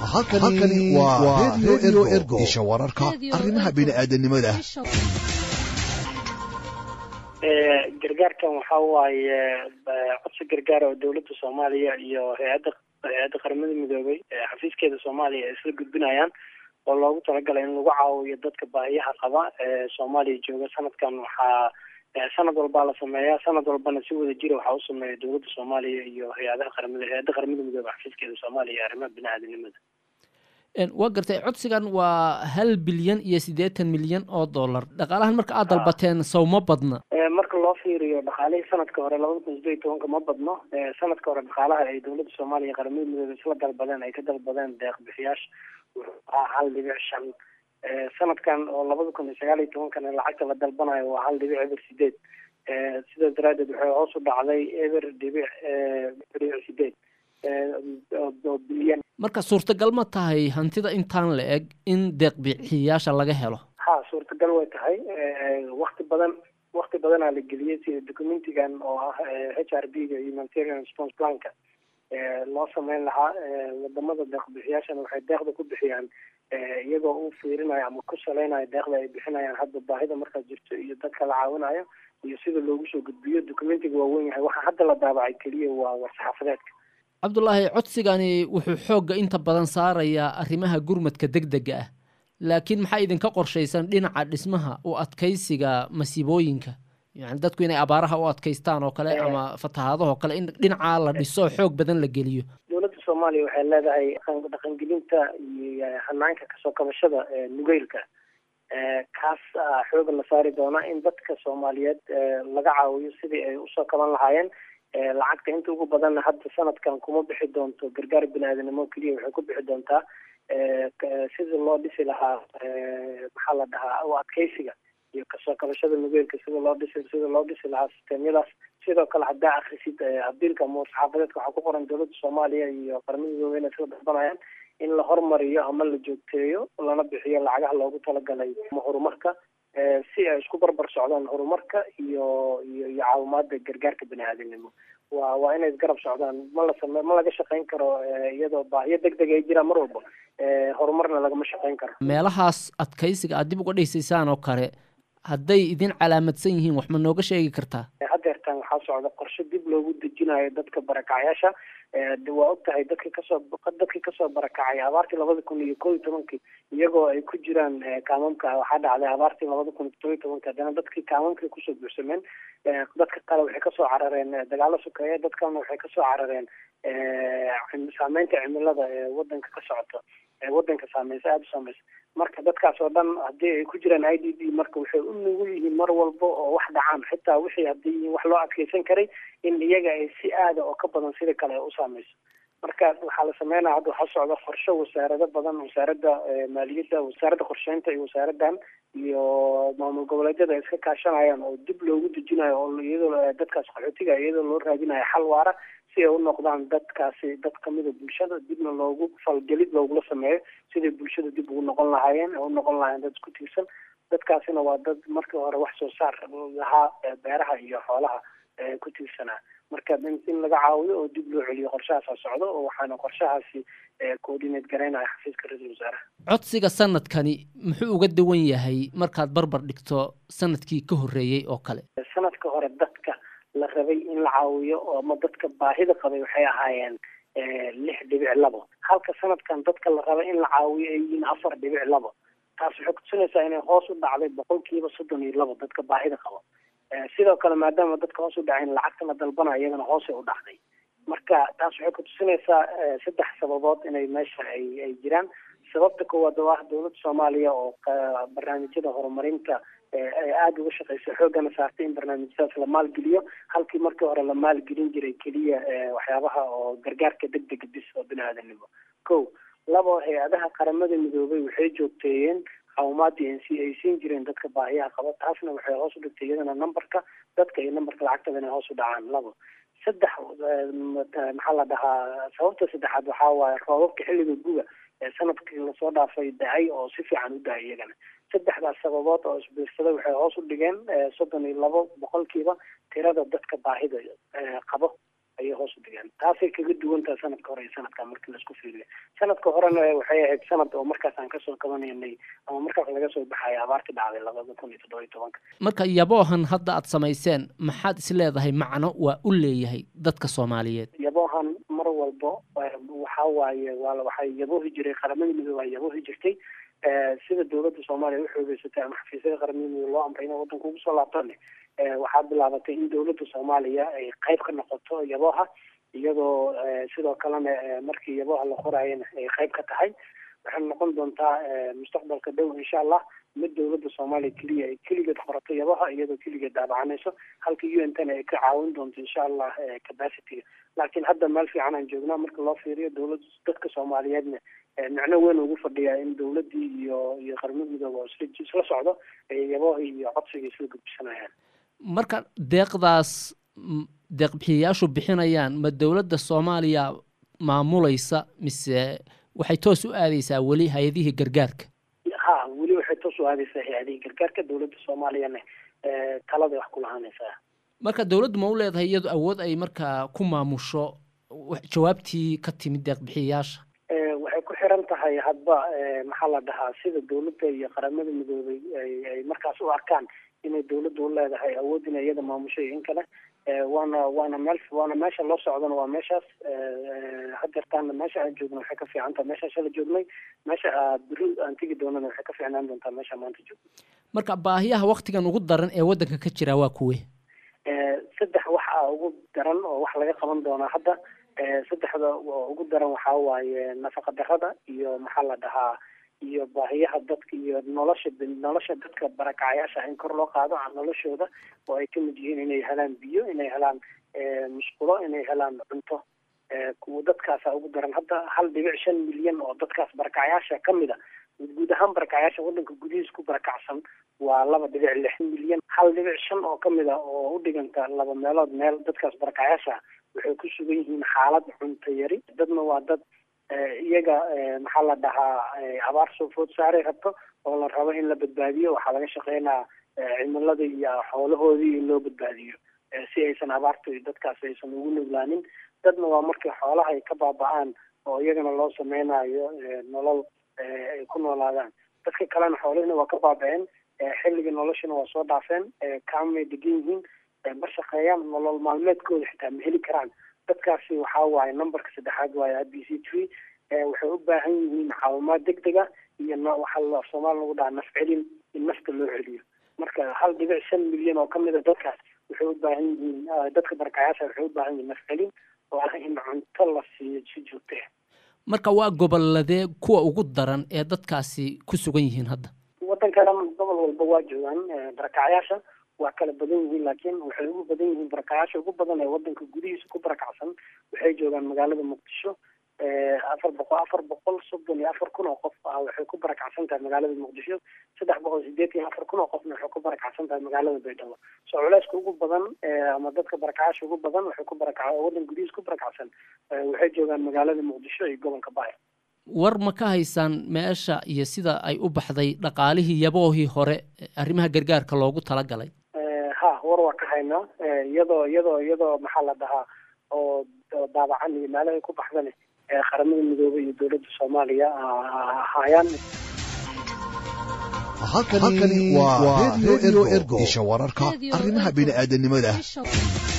halkani waa redio ergo isha wararka Radio arrimaha Ergo. bini'aadanimada gargaarkan waxa waaye eh, codsi gargaar oo dowladda soomaaliya iyo hay-adda hay-adda qaramada midoobay ee xafiiskeeda soomaaliya ay isla gudbinayaan oo loogu talagalay in lagu caawiyo dadka baahiyaha qaba ee soomaaliya jooga sanadkan waxaa eh, sanad walbaa la sameeyaa sanad walbana si wada jira waxaa u sameeya dowladda soomaaliya iyo hay-adaha qaramada hay-adda qaramada midoobay xafiiskeeda soomaaliya ee arrimaha biniaadanimada Een, waa gartay codsigan waa hal bilyan iyo siddeetan milyan oo dollar dhaqaalahan marka aad dalbateen sawma badna Eh, marka loo fiiriyo dhaqaalihii sanadka hore labada kun sideed iyo tobanka ma badno Eh, sanadka hore dhaqaalaha ay dowladda soomaaliya iyo qaramada midoobay isla dalbadeen ay ka dalbadeen deeq bixiyaasha wuxuu ahaa hal dhibic shan Eh, sanadkan oo labada kun iyo sagaal iyo tobankana lacagta la dalbanayo waa hal dhibic eber sideed Eh, sidaas daraadeed waxay hoos u dhacday eber dhibic eh, dhibic sideed Eh, oo- oo bilyan marka suurtagal ma tahay hantida intaan la eg in deeq bixiyayaasha laga helo ha suurtagal way tahay wakti badan wakti badanaa la geliyey sida documentigan oo ah h r b ga humanitarian response planka eh, loo sameyn lahaa eh, wadamada deeqbixiyaashana waxay deeqda ku bixiyaan eh, iyagoo u fiirinayo ama ku saleynayo deeqda ay bixinayaan hadda baahida markaa jirto iyo dadka la caawinayo iyo sida loogu soo gudbiyo documentiga waa wen yahay waxa hadda la daabacay keliya waa war-saxaafadeedka cabdulaahi codsigani wuxuu xoogga inta badan saarayaa arrimaha gurmadka degdega ah laakiin maxaa idinka qorshaysan dhinaca dhismaha u adkaysiga masiibooyinka yani dadku inay abaaraha u adkaystaan oo kale ama fatahaadahoo kale in dhinacaa la dhiso xoog badan la geliyo dowladda soomaaliya waxay leedahay dhaqan- dhaqangelinta iyo hanaanka kasoo kabashada ee nugeylka Eh, kaas ah, xooga la saari doona in dadka soomaaliyeed eh, laga caawiyo sidii ay usoo kaban lahaayeen Eh, lacagta inta ugu badanna hadda sanadkan kuma bixi doonto gargaar bini-aadanimo keliya waxay ku bixi doontaa eh, ka- sidii loo dhisi lahaa eh, maxaa la dhahaa u adkeysiga iyo kasoo kabashada nugeylka sida loo dhisi sida loo dhisi lahaa sisteemyadaas sidoo kale haddaa akrisid eh, abiilka ama saxaafadeedka waxaa ku qoran dowladda soomaaliya iyo qaramada midoobey inay sida dalbanayaan in la hormariyo ama la joogteeyo lana bixiyo lacagaha loogu talagalay ama horumarka eh, si ay isku barbar socdaan horumarka iyo iyo iyo caawimaada gargaarka bini-aadanimo waa waa inay isgarab socdaan ma la same ma laga shaqayn karo eh, iyadoo baahiyo deg deg ay jiraan mar walba eh, horumarna lagama shaqayn karo meelahaas adkaysiga aad dib uga dhisaysaan oo kale hadday idin calaamadsan yihiin wax ma nooga sheegi kartaa hadeertan waxaa socda qorshe dib loogu dejinayo dadka barakacyaasha Eh, de waa og tahay dadkii kasoo dadkii kasoo barakacay abaartii labada kun iyo koo iyo tobankii iyagoo ay ku jiraan eh, kaamamka waxaa dhacday abaartii labada kun iyo toban iyo tobankii haddana dadkii kaamamkii kusoo buuxsameen Eh, dadka kale waxay kasoo carareen eh, dagaalo sokeeye dadkana waxay kasoo carareen eh, cim- saameynta cimilada ee wadanka ka socota ee wadanka saameysa aada u saameysa marka dadkaas oo dhan haddii ay ku jiraan i d b marka waxay u nugul yihiin mar walba oo wax dhacaan xitaa wixii haddii yihiin wax loo adkeysan karay in iyaga ay si aada oo ka badan sida kale ay u saameyso marka waxaa la sameynaya hadda waxaa socda qorshe wasaarado badan wasaaradda eh, maaliyadda wasaaradda qorsheynta iyo wasaaradan iyo maamul goboleedyada ay iska kaashanayaan oo dib loogu dejinayo oo iyadoo eh, dadkaas qaxootiga iyadoo loo raadinayo xal waara si ay u noqdaan dadkaasi dad kamida bulshada dibna loogu falgelid loogula sameeyo siday bulshada dib ugu noqon lahaayeen ee u noqon lahaayeen dad isku tiirsan dadkaasina waa dad markii hore wax soo saar lahaa ee beeraha iyo xoolaha ee ku tiirsanaa marka in in laga caawiyo oo dib loo celiyo qorshahaasa socdo oo waxaana qorshahaasi eh, coordinate garaynaya xafiiska ra-iisul wasaaraha codsiga sanadkani muxuu uga duwan yahay markaad barbar dhigto sanadkii ka horreeyey oo kale sanadka hore dadka la rabay in la caawiyo oo ama dadka baahida qabay waxay ahaayeen eh, lix dhibic labo halka sanadkan dadka la rabay in la caawiyo ay yihiin afar dhibic labo taas waxay kutusinaysaa inay hoos u dhacday boqolkiiba soddon iyo labo dadka baahida qaba Eh, sidoo kale maadaama dadka hoos u dhacayn lacagta la dalbanayo iyadana hoosay u dhacday marka taas waxay kutusinaysaa eh, saddex sababood inay meesha ay ay jiraan sababta koowaad oo ah dowladda soomaaliya oo ka- barnaamijyada horumarinta eh, ay aada uga shaqeysa xoogana saartay in barnaamijyadaas la maalgeliyo halkii markii hore la maalgelin jiray keliya eh, waxyaabaha oo gargaarka degdega bis oo bini-aadanimo ko labo hay-adaha qaramada midoobay waxay joogteeyeen caawimaadii ay sii- ay siin jireen dadka baahiyaha qaba taasna waxay hoos u dhigtay iyadana numberka dadka iyo numberka lacagtada inay hoos u dhacaan labo saddex eh, mata- maxaa la dhahaa sababta saddexaad waxaa waaye roobabka xilliga guga ee sanadkii lasoo dhaafay da-ay oo si fiican u da-ay iyagana saddexdaas sababood oo isbiirsaday waxay hoos u dhigeen eh, soddon iyo labo boqolkiiba tirada dadka baahida eh, qabo ayay hoos u dhigeen taasay kaga duwantaha sanadka hore iyo sanadka markii laisku fiiriyo sanadka horena waxay ahayd sanad oo markaas aan kasoo kabanaynay ama markaas laga soo baxaya abaarti dhacday labada kun iyo toddoba iyo tobanka marka yaboohan hadda aad samayseen maxaad is leedahay macno waa u leeyahay dadka soomaaliyeed yaboohan mar walbo waxa waaye waa waxay yaboohi jiray qaramada midoobe waa yaboohi jirtay sida dowladda soomaaliya u xoogeysatay ama xafiisyada qaramada midoobe loo amray inay waddanka ugu soo laabtane waxaa bilaabatay in dowladda soomaaliya ay qayb ka noqoto yabooha iyadoo sidoo kalena markii yabooha la qoraayana ay qayb ka tahay waxay noqon doontaa mustaqbalka dhow insha allah mid dowladda soomaaliya keliya ay keligeed qorato yabaha iyadoo keligeed daabacanayso halka u n tana ay ka caawin doonto insha allah capacityga laakiin hadda meel fiican aan joognaa marka loo fiiriyo dowlad dadka soomaaliyeedna micno weyn ugu fadhiyaa in dowladdii iyo iyo qaramada midoobe oo isla isla socdo ay yabohi iyo codsiga isla gudbisanayaan marka deeqdaas deeqbixiyayaashu bixinayaan ma dowladda soomaaliya maamulaysa mise waxay toos u aadeysaa weli hay-adihii gargaarka ha weli waxay toos u aadeysaa hay-adihii gargaarka dowladda soomaaliyana taladay wax ku lahaanaysaa marka dowladdu ma u leedahay iyadu awood ay markaa ku maamusho jawaabtii ka timid deeqbixiyayaasha waxay ku xiran tahay hadba maxaa la dhahaa sida dowladda iyo qaramada midoobay ay markaas u arkaan inay dowladda u leedahay awood inay iyada maamusho iyo in kale waana waana meel waana meesha loo socdana waa meeshaas hadeertaana meesha aan joogno waxay ka fiican taha meesha shala joognay meesha beri aan tegi doonana waxay ka fiicnaan doontaa meesha maanta joogno marka baahiyaha waktigan ugu daran ee waddanka ka jira waa kuwe saddex wax a ugu daran oo wax laga qaban doonaa hadda saddexda ugu daran waxaa waaye nafaqa darada iyo maxaa la dhahaa iyo baahiyaha dadka iyo nolosha nolosha dadka barakacayaasha in kor loo qaado noloshooda oo ay kamid yihiin inay helaan biyo inay helaan musqulo inay helaan cunto kuwa dadkaasa ugu daran hadda hal dhibic shan milyan oo dadkaas barakacayaasha kamid a guud ahaan barakacayaasha waddanka gudihiis ku barakacsan waa laba dhibic lix milyan hal dhibic shan oo kamid a oo u dhiganta laba meelood meel dadkaas barakacayaasha waxay ku sugan yihiin xaalad cunto yari dadna waa dad iyaga maxaa la dhahaa abaar soo food saaray rabto oo la rabo in la badbaadiyo waxaa laga shaqeynaa cimilada iyo xoolahoodii in loo badbaadiyo si aysan abaarta iyo dadkaas aysan ugu nuglaanin dadna waa markii xoolaha ay ka baaba-aan oo iyagana loo sameynayo nolol ay ku noolaadaan dadka kalena xoolihina waa ka baaba-een xilliga noloshana waa soo dhaafeen kaamay degan yihiin ma shaqeeyaan nolol maalmeedkooda xitaa ma heli karaan dadkaasi waxaa waaye numberka saddexaad waaye b c tree waxay u baahan yihiin caawimaad deg dega iyo waxaa soomaali lagu dhaha naf celin in nafta loo celiyo marka hal dhibic shan milyan oo kamid a dadkaas waxay u baahan yihiin dadka barakacayaasha waxay u baahan yihiin naf celin oo ah in cunto la siiyo si joogte marka waa goboladee kuwa ugu daran ee dadkaasi ku sugan yihiin hadda waddankana gobol walba waa joogaan barakacayaasha waa kala badan yihiin laakiin waxay ugu badan yihiin barakayaasha ugu badan ee waddanka gudihiisa ku barakacsan waxay joogaan magaalada muqdisho afar boqol afar boqol soddon iyo afar kun oo qof ah waxay ku barakacsan tahay magaalada muqdisho saddex boqol sideetan iyo afar kun oo qofna waxay ku barakacsan tahay magaalada baydhabo soo culeyska ugu badan ama dadka barakacaasha ugu badan waxay ku barakac waddanka gudihiisa ku barakacsan waxay joogaan magaalada muqdisho iyo gobolka baay war ma ka haysaan meesha iyo sida ay u baxday dhaqaalihii yaboohii hore arrimaha gargaarka loogu talagalay ha war waa ka haynaa iyadoo iyadoo iyadoo maxaa la dhahaa oo daabacan iyo meelahay ku baxdane qaramada midoobey iyo dowladda soomaaliya ahaayaan halkani waa radio ergo isha wararka arrimaha bini aadanimada